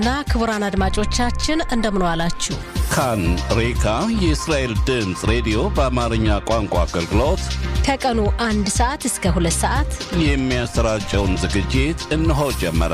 እና ክቡራን አድማጮቻችን እንደምን ዋላችሁ። ካን ሬካ የእስራኤል ድምፅ ሬዲዮ በአማርኛ ቋንቋ አገልግሎት ከቀኑ አንድ ሰዓት እስከ ሁለት ሰዓት የሚያሰራጨውን ዝግጅት እነሆ ጀመረ።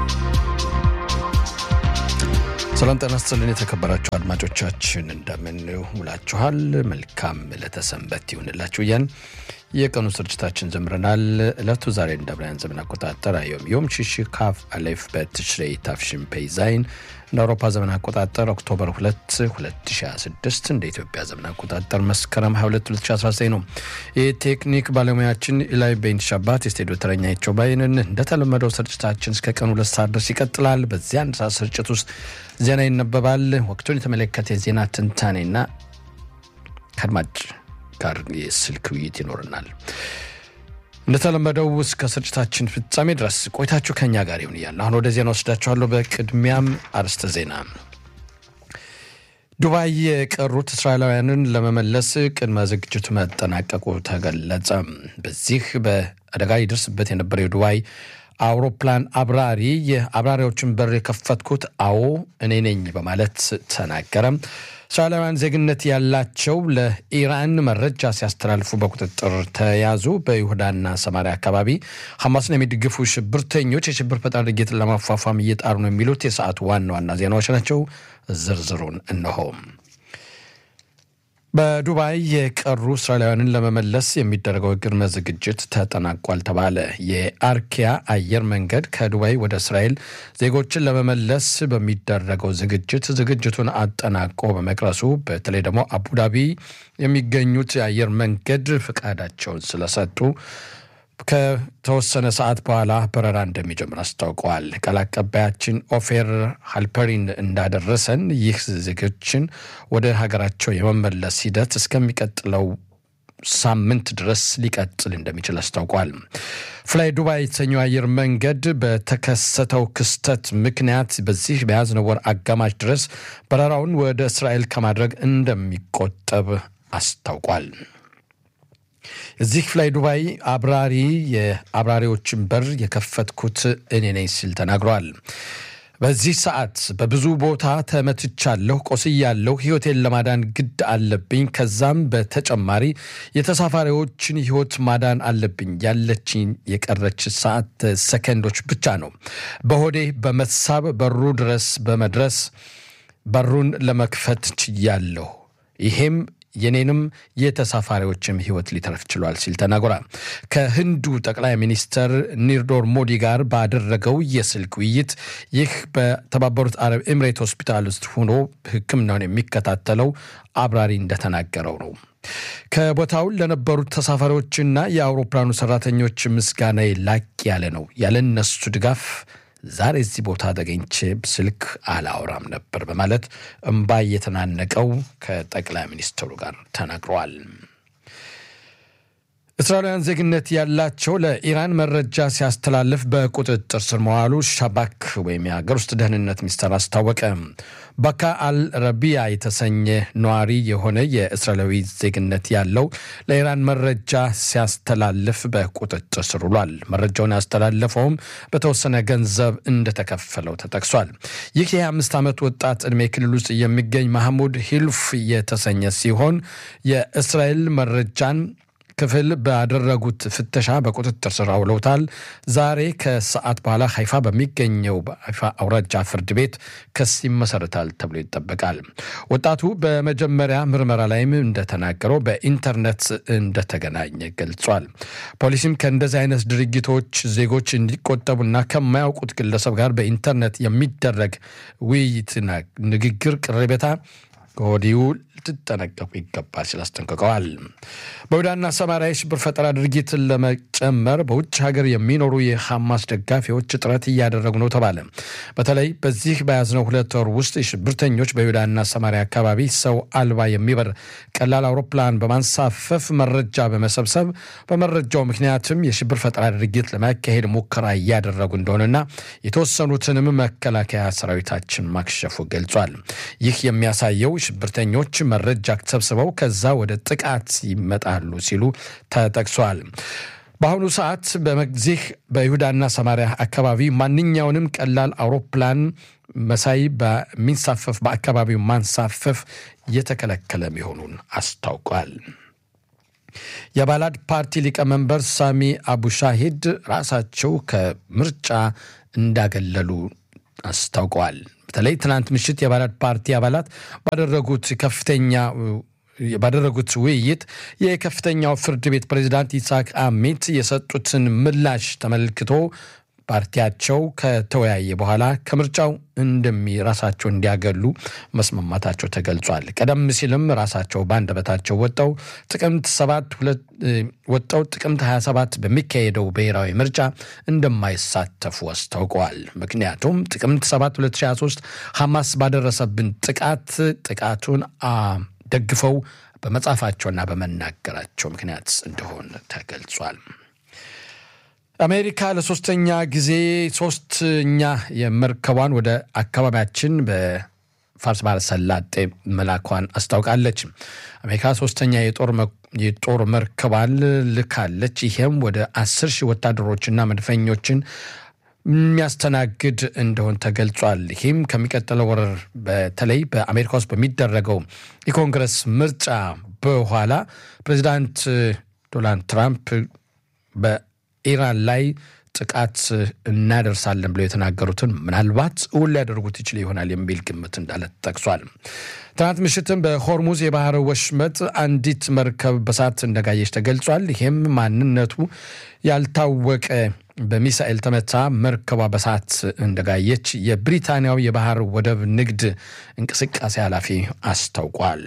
ሰላም ጤና ይስጥልን የተከበራችሁ አድማጮቻችን እንደምን ውላችኋል? መልካም ለተሰንበት ይሁንላችሁ እያን የቀኑ ስርጭታችን ጀምረናል። ዕለቱ ዛሬ እንደ ብርሃን ዘመን አቆጣጠር አዮም ዮም ሺሺ ካፍ አሌፍ በትሽሬይ ታፍሽን ፔይዛይን እንደ አውሮፓ ዘመን አቆጣጠር ኦክቶበር 2 2026 እንደ ኢትዮጵያ ዘመን አቆጣጠር መስከረም 22 2019 ነው። የቴክኒክ ባለሙያችን ኢላይ ቤንት ሻባት፣ የስቱዲዮ ተረኛቸው ባይንን። እንደተለመደው ስርጭታችን እስከ ቀኑ ሁለት ሰዓት ድረስ ይቀጥላል። በዚህ አንድ ሰዓት ስርጭት ውስጥ ዜና ይነበባል። ወቅቱን የተመለከተ የዜና ትንታኔና ከአድማጭ ጋር የስልክ ውይይት ይኖርናል። እንደተለመደው እስከ ስርጭታችን ፍጻሜ ድረስ ቆይታችሁ ከኛ ጋር ይሁን እያለ አሁን ወደ ዜና ወስዳችኋለሁ። በቅድሚያም አርዕስተ ዜና። ዱባይ የቀሩት እስራኤላውያንን ለመመለስ ቅድመ ዝግጅቱ መጠናቀቁ ተገለጸ። በዚህ በአደጋ ይደርስበት የነበረው የዱባይ አውሮፕላን አብራሪ የአብራሪዎችን በር የከፈትኩት አዎ እኔ ነኝ በማለት ተናገረ። እስራኤላውያን ዜግነት ያላቸው ለኢራን መረጃ ሲያስተላልፉ በቁጥጥር ተያዙ። በይሁዳና ሰማሪያ አካባቢ ሐማስን የሚደግፉ ሽብርተኞች የሽብር ፈጣሪ ድርጊትን ለማፏፏም እየጣሩ ነው የሚሉት የሰዓቱ ዋና ዋና ዜናዎች ናቸው። ዝርዝሩን እነሆ። በዱባይ የቀሩ እስራኤላውያንን ለመመለስ የሚደረገው ቅድመ ዝግጅት ተጠናቋል ተባለ። የአርኪያ አየር መንገድ ከዱባይ ወደ እስራኤል ዜጎችን ለመመለስ በሚደረገው ዝግጅት ዝግጅቱን አጠናቆ በመቅረሱ በተለይ ደግሞ አቡዳቢ የሚገኙት የአየር መንገድ ፈቃዳቸውን ስለሰጡ ከተወሰነ ሰዓት በኋላ በረራ እንደሚጀምር አስታውቀዋል። ቃል አቀባያችን ኦፌር ሃልፐሪን እንዳደረሰን ይህ ዝግጅን ወደ ሀገራቸው የመመለስ ሂደት እስከሚቀጥለው ሳምንት ድረስ ሊቀጥል እንደሚችል አስታውቋል። ፍላይ ዱባይ የተሰኘው አየር መንገድ በተከሰተው ክስተት ምክንያት በዚህ በያዝነው ወር አጋማሽ ድረስ በረራውን ወደ እስራኤል ከማድረግ እንደሚቆጠብ አስታውቋል። እዚህ ፍላይ ዱባይ አብራሪ የአብራሪዎችን በር የከፈትኩት እኔ ነኝ ሲል ተናግሯል። በዚህ ሰዓት በብዙ ቦታ ተመትቻለሁ፣ ቆስያለሁ። ሕይወቴን ለማዳን ግድ አለብኝ። ከዛም በተጨማሪ የተሳፋሪዎችን ሕይወት ማዳን አለብኝ። ያለችኝ የቀረች ሰዓት ሰከንዶች ብቻ ነው። በሆዴ በመሳብ በሩ ድረስ በመድረስ በሩን ለመክፈት ችያለሁ። ይሄም የኔንም የተሳፋሪዎችም ህይወት ሊተርፍ ችሏል ሲል ተናግሯል። ከህንዱ ጠቅላይ ሚኒስተር ኒርዶር ሞዲ ጋር ባደረገው የስልክ ውይይት ይህ በተባበሩት አረብ ኤምሬት ሆስፒታል ውስጥ ሆኖ ሕክምናውን የሚከታተለው አብራሪ እንደተናገረው ነው። ከቦታው ለነበሩት ተሳፋሪዎችና የአውሮፕላኑ ሰራተኞች ምስጋና ላቅ ያለ ነው። ያለ እነሱ ድጋፍ ዛሬ እዚህ ቦታ ተገኝቼ ስልክ አላወራም ነበር በማለት እምባ እየተናነቀው ከጠቅላይ ሚኒስትሩ ጋር ተናግረዋል። እስራኤላውያን ዜግነት ያላቸው ለኢራን መረጃ ሲያስተላልፍ በቁጥጥር ስር መዋሉ ሻባክ ወይም የሀገር ውስጥ ደህንነት ሚኒስቴር አስታወቀ። ባካ አል ረቢያ የተሰኘ ነዋሪ የሆነ የእስራኤላዊ ዜግነት ያለው ለኢራን መረጃ ሲያስተላልፍ በቁጥጥር ስር ውሏል። መረጃውን ያስተላለፈውም በተወሰነ ገንዘብ እንደተከፈለው ተጠቅሷል። ይህ የ25 ዓመት ወጣት ዕድሜ ክልል ውስጥ የሚገኝ ማህሙድ ሂልፍ የተሰኘ ሲሆን የእስራኤል መረጃን ክፍል ባደረጉት ፍተሻ በቁጥጥር ስር አውለውታል። ዛሬ ከሰዓት በኋላ ሀይፋ በሚገኘው በሀይፋ አውራጃ ፍርድ ቤት ክስ ይመሰረታል ተብሎ ይጠበቃል። ወጣቱ በመጀመሪያ ምርመራ ላይም እንደተናገረው በኢንተርኔት እንደተገናኘ ገልጿል። ፖሊስም ከእንደዚህ አይነት ድርጊቶች ዜጎች እንዲቆጠቡና ከማያውቁት ግለሰብ ጋር በኢንተርኔት የሚደረግ ውይይትና ንግግር ቅርቤታ ከወዲሁ ልትጠነቀቁ ይገባል ሲል አስጠንቅቀዋል። በይሁዳና ሰማሪያ የሽብር ፈጠራ ድርጊትን ለመጨመር በውጭ ሀገር የሚኖሩ የሐማስ ደጋፊዎች ጥረት እያደረጉ ነው ተባለ። በተለይ በዚህ በያዝነው ሁለት ወር ውስጥ የሽብርተኞች በይሁዳና ሰማሪያ አካባቢ ሰው አልባ የሚበር ቀላል አውሮፕላን በማንሳፈፍ መረጃ በመሰብሰብ በመረጃው ምክንያትም የሽብር ፈጠራ ድርጊት ለማካሄድ ሙከራ እያደረጉ እንደሆነና የተወሰኑትንም መከላከያ ሰራዊታችን ማክሸፉ ገልጿል። ይህ የሚያሳየው ሽብርተኞች መረጃ ሰብስበው ከዛ ወደ ጥቃት ይመጣሉ ሲሉ ተጠቅሷል። በአሁኑ ሰዓት በዚህ በይሁዳና ሰማሪያ አካባቢ ማንኛውንም ቀላል አውሮፕላን መሳይ በሚንሳፈፍ በአካባቢው ማንሳፈፍ የተከለከለ መሆኑን አስታውቋል። የባላድ ፓርቲ ሊቀመንበር ሳሚ አቡሻሂድ ራሳቸው ከምርጫ እንዳገለሉ አስታውቀዋል። በተለይ ትናንት ምሽት የባላድ ፓርቲ አባላት ባደረጉት ከፍተኛ ባደረጉት ውይይት የከፍተኛው ፍርድ ቤት ፕሬዚዳንት ይስሐቅ አሚት የሰጡትን ምላሽ ተመልክቶ ፓርቲያቸው ከተወያየ በኋላ ከምርጫው እንደሚ ራሳቸው እንዲያገሉ መስማማታቸው ተገልጿል። ቀደም ሲልም ራሳቸው በአንደበታቸው ወጠው ጥቅምት ሰባት ወጠው ጥቅምት 27 በሚካሄደው ብሔራዊ ምርጫ እንደማይሳተፉ አስታውቀዋል። ምክንያቱም ጥቅምት 7 2023 ሐማስ ባደረሰብን ጥቃት ጥቃቱን ደግፈው በመጻፋቸውና በመናገራቸው ምክንያት እንደሆነ ተገልጿል። አሜሪካ ለሶስተኛ ጊዜ ሶስተኛ የመርከቧን ወደ አካባቢያችን በፋርስ ባህረ ሰላጤ መላኳን አስታውቃለች። አሜሪካ ሶስተኛ የጦር መርከቧን ልካለች። ይሄም ወደ አስር ሺህ ወታደሮችና መድፈኞችን የሚያስተናግድ እንደሆን ተገልጿል። ይህም ከሚቀጥለው ወር በተለይ በአሜሪካ ውስጥ በሚደረገው የኮንግረስ ምርጫ በኋላ ፕሬዚዳንት ዶናልድ ትራምፕ በኢራን ላይ ጥቃት እናደርሳለን ብለው የተናገሩትን ምናልባት እውን ሊያደርጉት ይችል ይሆናል የሚል ግምት እንዳለ ተጠቅሷል። ትናንት ምሽትም በሆርሙዝ የባህር ወሽመጥ አንዲት መርከብ በሳት እንደጋየች ተገልጿል። ይህም ማንነቱ ያልታወቀ በሚሳኤል ተመታ መርከቧ በሳት እንደጋየች የብሪታንያው የባህር ወደብ ንግድ እንቅስቃሴ ኃላፊ አስታውቋል።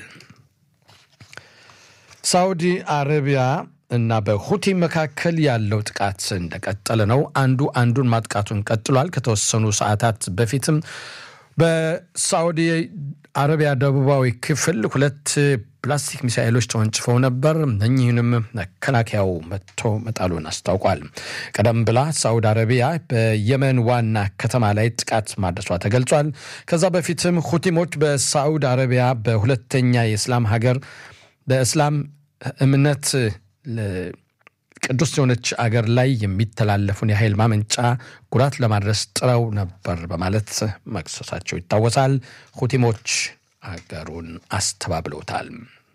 ሳውዲ አረቢያ እና በሁቲ መካከል ያለው ጥቃት እንደቀጠለ ነው። አንዱ አንዱን ማጥቃቱን ቀጥሏል። ከተወሰኑ ሰዓታት በፊትም በሳዑዲ አረቢያ ደቡባዊ ክፍል ሁለት ፕላስቲክ ሚሳኤሎች ተወንጭፈው ነበር። እኚህንም መከላከያው መጥቶ መጣሉን አስታውቋል። ቀደም ብላ ሳዑዲ አረቢያ በየመን ዋና ከተማ ላይ ጥቃት ማድረሷ ተገልጿል። ከዛ በፊትም ሁቲሞች በሳዑዲ አረቢያ በሁለተኛ የእስላም ሀገር በእስላም እምነት ቅዱስ የሆነች አገር ላይ የሚተላለፉን የኃይል ማመንጫ ጉዳት ለማድረስ ጥረው ነበር በማለት መክሰሳቸው ይታወሳል። ሁቲሞች አገሩን አስተባብለውታል።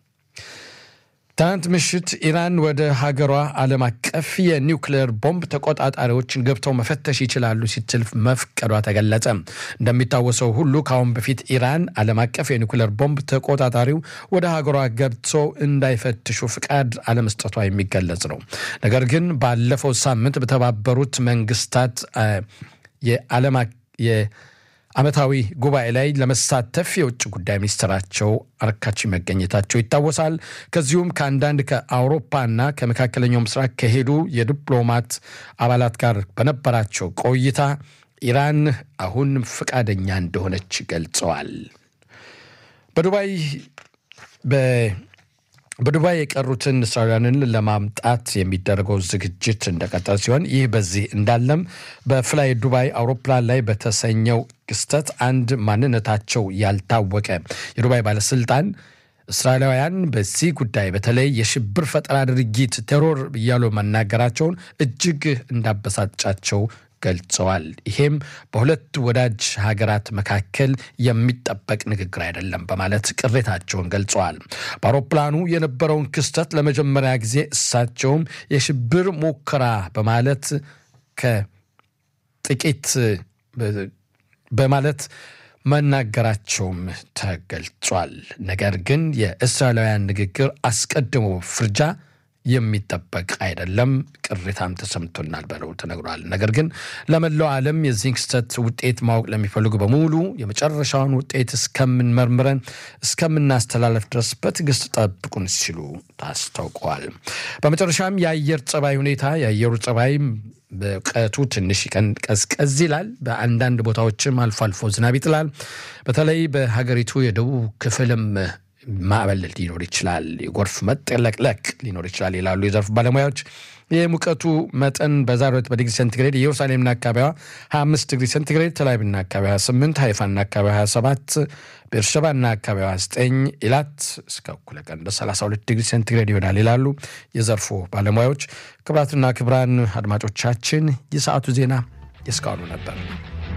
ትናንት ምሽት ኢራን ወደ ሀገሯ ዓለም አቀፍ የኒውክሌር ቦምብ ተቆጣጣሪዎችን ገብተው መፈተሽ ይችላሉ ስትል መፍቀዷ ተገለጸ። እንደሚታወሰው ሁሉ ከአሁን በፊት ኢራን ዓለም አቀፍ የኒውክሌር ቦምብ ተቆጣጣሪው ወደ ሀገሯ ገብቶ እንዳይፈትሹ ፍቃድ አለመስጠቷ የሚገለጽ ነው። ነገር ግን ባለፈው ሳምንት በተባበሩት መንግስታት የዓለም ዓመታዊ ጉባኤ ላይ ለመሳተፍ የውጭ ጉዳይ ሚኒስትራቸው አርካቺ መገኘታቸው ይታወሳል። ከዚሁም ከአንዳንድ ከአውሮፓና ከመካከለኛው ምስራቅ ከሄዱ የዲፕሎማት አባላት ጋር በነበራቸው ቆይታ ኢራን አሁን ፈቃደኛ እንደሆነች ገልጸዋል። በዱባይ በዱባይ የቀሩትን እስራኤላውያንን ለማምጣት የሚደረገው ዝግጅት እንደቀጠለ ሲሆን ይህ በዚህ እንዳለም በፍላይ ዱባይ አውሮፕላን ላይ በተሰኘው ክስተት አንድ ማንነታቸው ያልታወቀ የዱባይ ባለስልጣን እስራኤላውያን በዚህ ጉዳይ በተለይ የሽብር ፈጠራ ድርጊት ቴሮር እያሉ መናገራቸውን እጅግ እንዳበሳጫቸው ገልጸዋል። ይሄም በሁለት ወዳጅ ሀገራት መካከል የሚጠበቅ ንግግር አይደለም በማለት ቅሬታቸውን ገልጸዋል። በአውሮፕላኑ የነበረውን ክስተት ለመጀመሪያ ጊዜ እሳቸውም የሽብር ሙከራ በማለት ከጥቂት በማለት መናገራቸውም ተገልጿል። ነገር ግን የእስራኤላውያን ንግግር አስቀድሞ ፍርጃ የሚጠበቅ አይደለም፣ ቅሬታም ተሰምቶናል ብለው ተነግሯል። ነገር ግን ለመላው ዓለም የዚህን ክስተት ውጤት ማወቅ ለሚፈልጉ በሙሉ የመጨረሻውን ውጤት እስከምንመርምረን እስከምናስተላለፍ ድረስ በትዕግስት ጠብቁን ሲሉ ታስታውቀዋል። በመጨረሻም የአየር ጸባይ ሁኔታ የአየሩ ጸባይ በቀቱ ትንሽ ቀን ቀዝቀዝ ይላል። በአንዳንድ ቦታዎችም አልፎ አልፎ ዝናብ ይጥላል። በተለይ በሀገሪቱ የደቡብ ክፍልም ማዕበል ሊኖር ይችላል። የጎርፍ መጥለቅለቅ ሊኖር ይችላል ይላሉ የዘርፉ ባለሙያዎች። የሙቀቱ መጠን በዛሬው ዕለት በዲግሪ ሴንቲግሬድ ኢየሩሳሌምና አካባቢዋ 25 ዲግሪ ሴንቲግሬድ፣ ተላቪቭና አካባቢዋ 28፣ ሃይፋና አካባቢዋ 27፣ ቤርሸባና አካባቢዋ 9፣ ኢላት እስከ እኩለ ቀን በ32 ዲግሪ ሴንቲግሬድ ይሆናል ይላሉ የዘርፉ ባለሙያዎች። ክቡራትና ክቡራን አድማጮቻችን የሰዓቱ ዜና የእስካሁኑ ነበር።